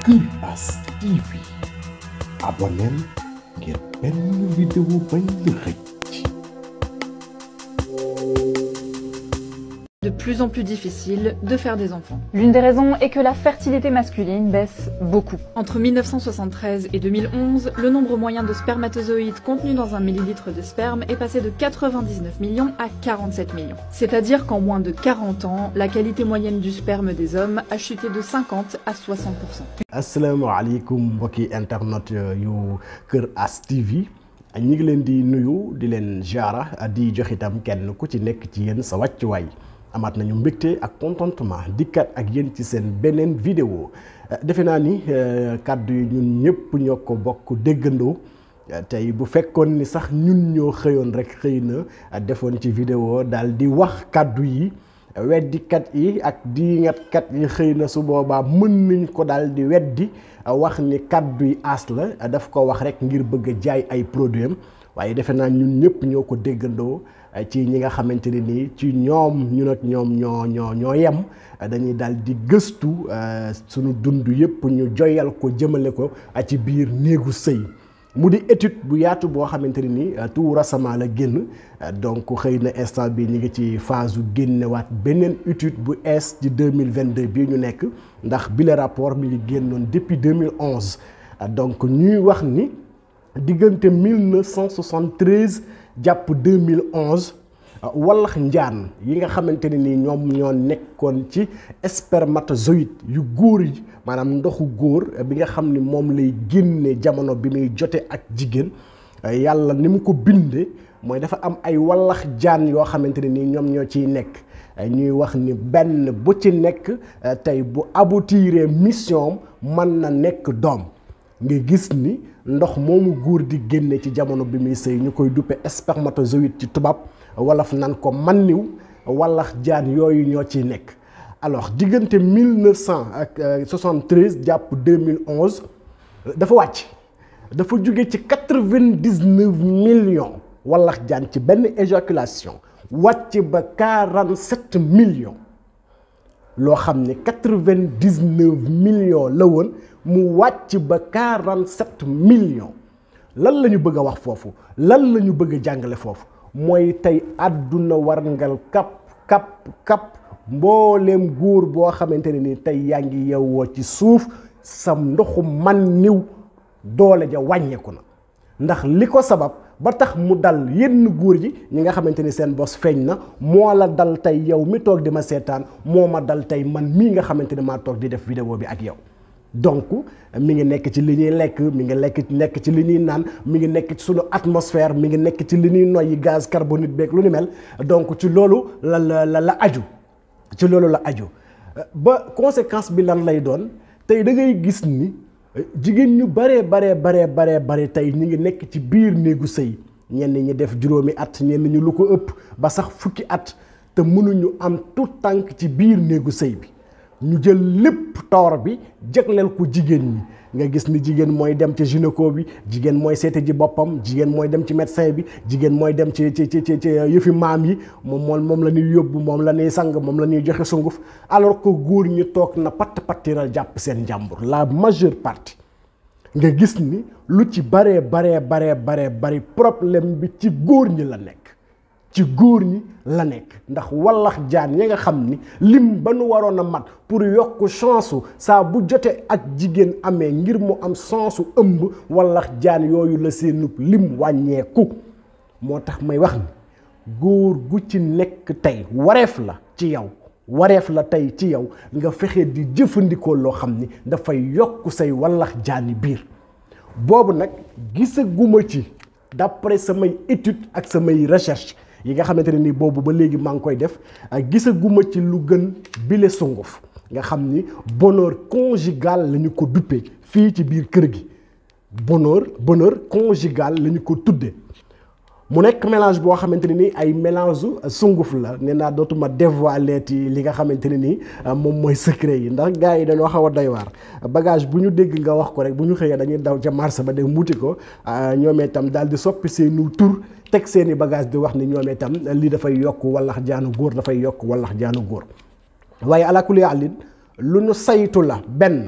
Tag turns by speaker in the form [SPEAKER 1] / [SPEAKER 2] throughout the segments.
[SPEAKER 1] Iras TV abonneel ngir benn vidéo bañ la xëcc
[SPEAKER 2] de plus en plus difficile de faire des enfants.
[SPEAKER 3] L'une des raisons est que la fertilité masculine baisse beaucoup.
[SPEAKER 2] Entre 1973 et 2011, le nombre moyen de spermatozoïdes contenus dans un millilitre de sperme est passé de 99 millions à 47 millions. C'est-à-dire qu'en moins de 40 ans, la qualité moyenne du sperme des hommes a chuté de 50 à 60%.
[SPEAKER 4] asalaamaaleykum mbokki internet yu Kër As TV ñi ngi leen di nuyu di leen jaara di jox itam kenn ku ci nekk ci yéen sa wàccuwaay amaat nañu mbégte ak contentement dikkat ak yéen ci seen beneen vidéo defe naa ni kàddu yi ñun ñëpp ñoo ko bokk déggandoo tey bu fekkoon ni sax ñun ñoo xëyoon rek xëy na defoon ci vidéo daal di wax kàddu yi weddikat yi ak diingatkat yi xëy na su boobaa mën nañ ko daal di weddi wax ni kàddu yi aas la daf ko wax rek ngir bëgg a jaay ay produit am waaye defe naa ñun ñëpp ñoo ko déggandoo ci ñi nga xamante ne nii ci ñoom ñun ak ñoom ñoo ñoo ñoo yem dañuy daal di gëstu sunu dund yëpp ñu joyal ko jëmale ko ci biir néegu sëy mu di étude bu yaatu boo xamante ne ni tout récemment la génn donc xëy na instant bi ñu ngi ci phase su génnewaat beneen étude bu ees ci deux mille vingt deux bii ñu nekk ndax bile rapport mi ngi génnoon depuis deux mille onze donc ñuy wax ni diggante mille neuf cent soixante treize jàpp deux mille onze wallax njaan yi nga xamante ne ni ñoom ñoo nekkoon ci spermatozoïde yu góor yi maanaam ndoxu góor bi nga xam ni moom lay génne jamono bi muy jote ak jigéen yàlla ni mu ko bindee mooy dafa am ay wallax jaan yoo xamante ne ni ñoom ñoo ciy nekk ñuy wax ni benn bu ci nekk tey bu aboutiree mission mën na nekk doom nga gis ni ndox moomu góor di génne ci jamono bi muy sëy ñu koy duppe spermatozoïde ci tubaab wolof nan ko manniw wallax jaan yooyu ñoo ciy nekk alors diggante mille neuf cent ak soixante-treize jàpp deux mille onze dafa wàcc dafa jóge ci quatre-vingt-dix-neuf millions wallax jaan ci benn éjaculation wàcc ba quarante-sept millions loo xam ne quatre-vingt-dix-neuf millions la woon mu wàcc ba quarante-sept millions lan la ñu bëgg a wax foofu lan la ñu bëgg a jàngale foofu mooy tey àdduna warngal kap kap kap mbooleem góor boo xamante ne ni tey yaa ngi yewwoo ci suuf sam ndoxu man niw doole ja wàññeeku na ndax li ko sabab ba tax mu dal yenn góor yi ñi nga xamante ni seen bos feeñ na moo la dal tey yow mi toog di ma seetaan moo ma dal tey man mii nga xamante ni maa toog di def vidéo bi ak yow donc mi ngi nekk ci li ñuy lekk mi ngi lekk nekk ci li ñuy naan mi ngi nekk ci sunu atmosphère mi ngi nekk ci li ñuy noyyi gaz carbonique beeg lu ni mel donc ci loolu la la la la aju ci loolu la aju ba conséquence bi lan lay doon tey da ngay gis ni jigéen ñu baree baree baree baree bare tey ñu ngi nekk ci biir néegu sëy ñenn ñi def juróomi at ñenn ñu lu ko ëpp ba sax fukki at te mënuñu am tout tànk ci biir néegu sëy bi ñu jël lépp toor bi jagleel ko jigéen ñi nga gis ni jigéen mooy dem ci gynéco bi jigéen mooy seete ji boppam jigéen mooy dem ci médecin bi jigéen mooy dem ci ci ci ci yëfi maam yi moom moom moom la ñuy yóbbu moom la ñuy sang moom la ñuy joxe sunguf alors que góor ñi toog na patt pattiral jàpp seen njàmbur la majeure partie nga gis ni lu ci baree baree baree baree bari problème bi ci góor ñi la nekk ci góor ñi la nekk ndax wallax jaan ya nga xam ni lim ba nu waroon a mat pour yokk chance saa bu jote ak jigéen amee ngir mu am chance ëmb wallax jaan yooyu la seenub lim wàññeeku moo tax may wax ni góor gu ci nekk tey wareef la ci yow wareef la tey ci yow nga fexe di jëfandikoo loo xam ni dafay yokk say wallax jaani biir boobu nag gisaguma ci d'après samay étude ak samay recherche yi nga xamante ne ni boobu ba léegi maa ngi koy def gisaguma ci lu gën bile sunguf nga xam ni bonheur conjugal la ñu ko duppee fii ci biir kër gi bonheur bonheur conjugal la ñu ko tuddee mu nekk mélange boo xamante ne ni ay mélange sunguf la nee naa dootuma dévoiler ci li nga xamante ne ni moom mooy secret yi ndax gars yi dañoo xaw a doy waar bagage bu ñu dégg nga wax ko rek bu ñu xëyee dañuy daw ca marché ba dem wuti ko ñoom itam daal di soppi seenu tur teg seeni bagage di wax ni ñoom itam lii dafay yokk wallax jaanu góor dafay yokk wallax jaanu góor waaye alakuli àllin lu ñu saytu la benn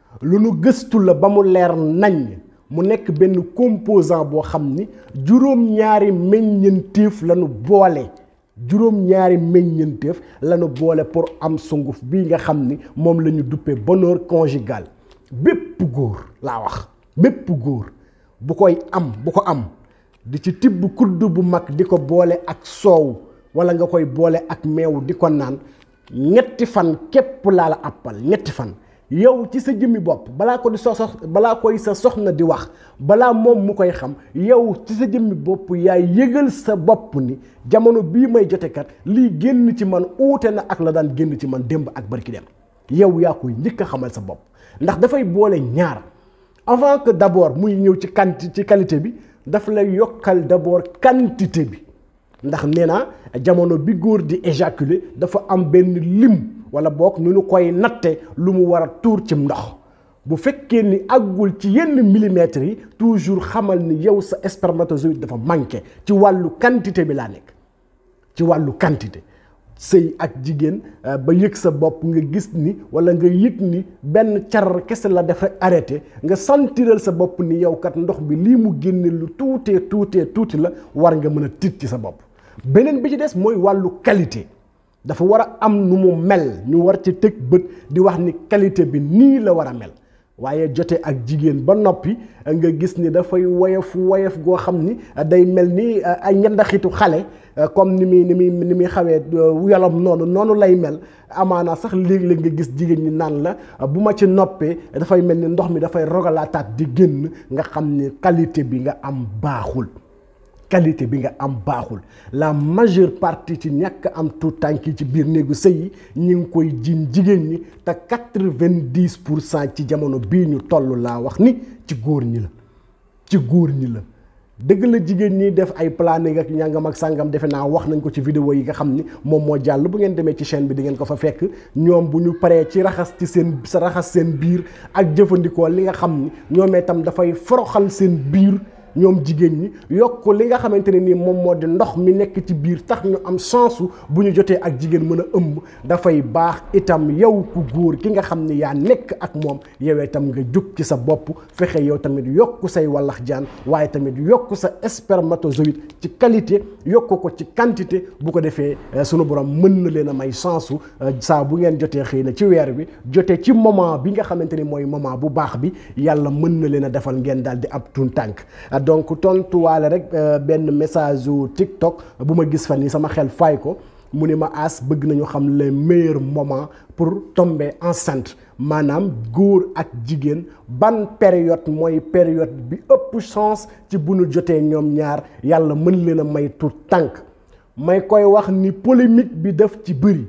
[SPEAKER 4] lu nu gëstu la ba mu leer nañ mu nekk benn composant boo xam ni juróom-ñaari meññeenteef la nu boole juróom-ñaari meññeenteef la nu boole pour am sunguf bii nga xam ni moom la ñu duppee bonheur conjugal bépp góor laa wax bépp góor bu koy am bu ko am di ci tibb kudd bu mag di ko boole ak soow wala nga koy boole ak meew di ko naan ñetti fan képp laa la àppal ñetti fan yow ci sa jëmmi bopp balaa ko di so sox balaa koy sa soxna di wax balaa moom mu koy xam yow ci sa jëmmi bopp yaay yëgal sa bopp ni jamono bii may jotekat lii génn ci man uute na ak la daan génn ci man démb ak barki dem yow yaa koy njëkk a xamal sa bopp ndax dafay boole ñaar avant que d'abord muy ñëw ci quanti ci qualité bi daf lay yokkal d'abord quantité bi ndax nee naa jamono bi góor di éjaculer dafa am benn lim wala boog nu nu koy natte lu mu war a tuur ci ndox bu fekkee ni àggul ci yenn millimètres yi toujours xamal ni yow sa spermatozoïde dafa manqué ci wàllu quantité bi laa nekk ci wàllu quantité sëy ak jigéen ba yëg sa bopp nga gis ni wala nga yëg ni benn car kese la def rek arrêté nga sentiral sa bopp ni yow kat ndox bi lii mu génne lu tuutee tuutee tuuti la war nga mën a tiit ci sa bopp beneen bi ci des mooy wàllu qualité dafa war a am nu mu mel ñu war ci tëg bët di wax ni qualité bi nii la war a mel waaye jote ak jigéen ba noppi nga gis ni dafay woyof woyof goo xam ni day mel ni ay ñandaxitu xale comme ni muy ni muy ni muy xawee yolom noonu noonu lay mel amaana sax léeg-léeg nga gis jigéen ñi naan la bu ma ci noppee dafay mel ni ndox mi dafay rogalaataat di génn nga xam ni qualité bi nga am baaxul qualité bi nga am baaxul la majeure partie ci ñàkk am tout tànk yi ci biir néegu sëy yi ñi ngi koy jiin jigéen ñi te quatre-vingt-dix pour cent ci jamono bii ñu toll laa wax ni ci góor ñi la ci góor ñi la dëgg la jigéen ñi def ay planning ak ñàngam ak sàngam defe naa wax nañ ko ci vidéo yi nga xam ni moom moo jàll bu ngeen demee ci chaîne bi di ngeen ko fa fekk ñoom bu ñu paree ci raxas ci seen sa raxas seen biir ak jëfandikoo li nga xam ni ñoom itam dafay foroxal seen biir ñoom jigéen ñi yokk li nga xamante ne nii moom moo di ndox mi nekk ci biir tax ñu am chance bu ñu jotee ak jigéen mën a ëmb dafay baax itam yow ku góor ki nga xam ni yaa nekk ak moom yow itam nga jóg ci sa bopp fexe yow tamit yokk say wallax jaan waaye tamit yokk sa spermatozoïde ci qualité yokk ko ci quantité bu ko defee sunu borom mën na leen a may chance saa bu ngeen jotee xëy na ci weer bi jotee ci moment bi nga xamante ni mooy moment bu baax bi yàlla mën na leen a defal ngeen daal di ab tuun tànk donc tontuwaale rek benn message yu TikTok bu ma gis fan yi sama xel fay ko mu ni ma as bëgg nañu xam les meilleurs moments pour tomber enceinte maanaam góor ak jigéen ban période mooy période bi ëpp chance ci bu nu jotee ñoom ñaar yàlla mën leen a may tur tànk may koy wax ni polémique bi daf ci bëri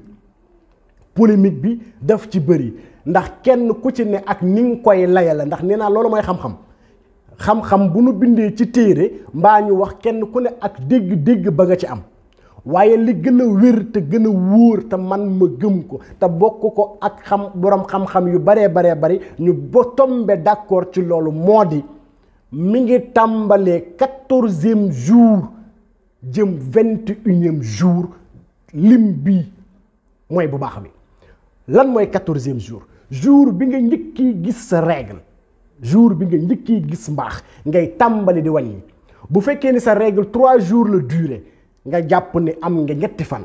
[SPEAKER 4] polémique bi daf ci bëri ndax kenn ku ci ne ak ni nga koy layale ndax nee naa loolu mooy xam-xam xam-xam bu nu bindee ci téere mbaa ñu wax kenn ku ne ak dégg-dégg ba nga ci am waaye li gën a wér te gën a wóor te man ma gëm ko te bokk ko ak xam borom xam-xam yu baree baree bari ñu ba tombe d'accord ci loolu moo di mi ngi tàmbalee quatorzième jour jëm vingt et unième jour lim bii mooy bu baax bi lan mooy quatorzième jour jour bi nga njëkki gis sa règle jour bi nga njëkki gis mbaax ngay tàmbali di wàññi bu fekkee ni sa règle trois jours la durée nga jàpp ni am nga ñetti fan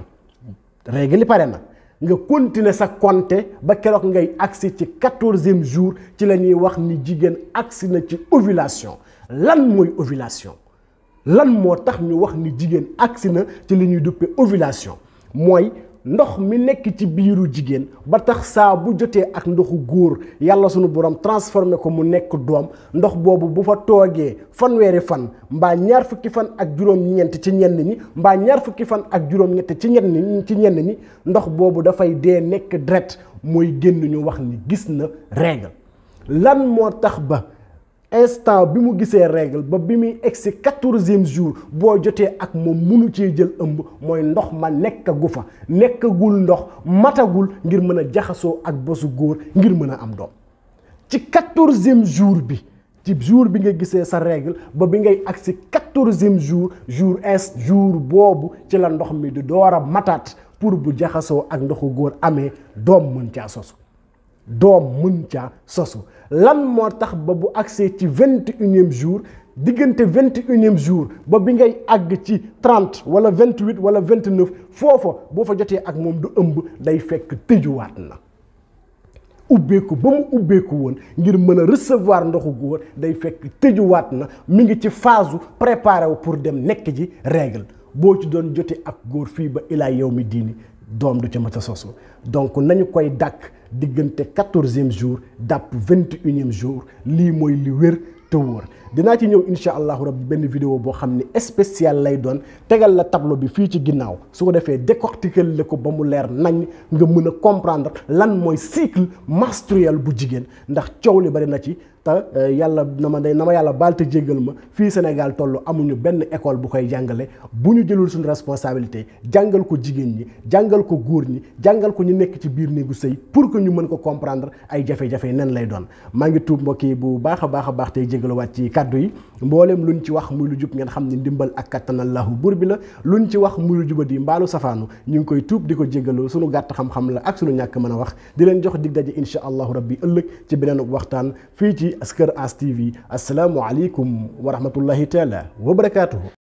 [SPEAKER 4] règle li pare na nga continuer sa compter ba keroog ngay agsi ci quatorzième jour ci la ñuy wax ni jigéen agsi na ci ovulation lan mooy ovulation lan moo tax ñu wax ni jigéen agsi na ci li ñuy duppee ovulation mooy ndox mi nekk ci biiru jigéen ba tax saa bu jotee ak ndoxu góor yàlla sunu borom transformé ko mu nekk doom ndox boobu bu fa toogee fanweeri fan mbaa ñaar fukki fan ak juróom-ñeent ci ñenn ñi mbaa ñaar fukki fan ak juróom-ñett ci ñenn ñi ci ñenn ñi ndox boobu dafay dee nekk deret mooy génn ñu wax ni gis na règle lan moo tax ba instant bi mu gisee règle ba bi muy egsi quatorzième jour boo jotee ak moom munu cee jël ëmb mooy ndox ma nekkagu fa nekkagul ndox matagul ngir mën a jaxasoo ak bosu góor ngir mën a am doom ci quatorzième jour bi ci jour bi nga gisee sa règle ba bi ngay agsi quatorzième jour jour est jour boobu ci la ndox mi di door a mataat pour bu jaxasoo ak ndoxu góor amee doom mën caa sosu doom mën caa sosu lan moo tax ba bu accès ci vingt et unième jour diggante vingt et unième jour ba bi ngay àgg ci trente wala vingt huit wala vingt neuf foofa boo fa jotee ak moom du ëmb day fekk tëjuwaat na ubbeeku ba mu ubbeeku woon ngir mën a recevoir ndoxu góor day fekk tëjuwaat na mi ngi ci phase préparé wu pour dem nekk ji règle boo ci doon jote ak góor fii ba ilaa yow mi diini doom du ca mën a sosu donc nañu koy dàkk diggante quatorzième jour dàpp vingt et unième jour lii mooy li wér te wóor dinaa ci ñëw incha allahu rabbi benn vidéo boo xam ni spécial lay doon tegal la tableau bi fii ci ginnaaw su ko defee décortiquer la ko ba mu leer nañ nga mën a comprendre lan mooy cycle menstruel bu jigéen ndax coow li bari na ci te yàlla na ma day na ma yàlla baal te jéggal ma fii Sénégal toll amuñu benn école bu koy jàngale bu ñu jëlul suñu responsabilité jàngal ko jigéen ñi jàngal ko góor ñi jàngal ko ñu nekk ci biir néegu sëy pour que ñu mën ko comprendre ay jafe-jafe nen lay doon maa ngi tuub mbokk yi bu baax a baax a baax tey jégaluwaat ci kàddu yi mbooleem luñ ci wax muy lu jub ngeen xam ne ndimbal ak kattanallahu buur bi la luñ ci wax muy lu jubadi mbaalu safaanu ñu ngi koy tuub di ko jégalu suñu gàtt xam-xam la ak suñu ñàkk mën a wax di leen jox dig daje insha allahu rabbi ëllëg ci beneen waxtaan fii ci Kër As TV asalaamu aleykum wa rahmatullahi taala wa barakaatuhu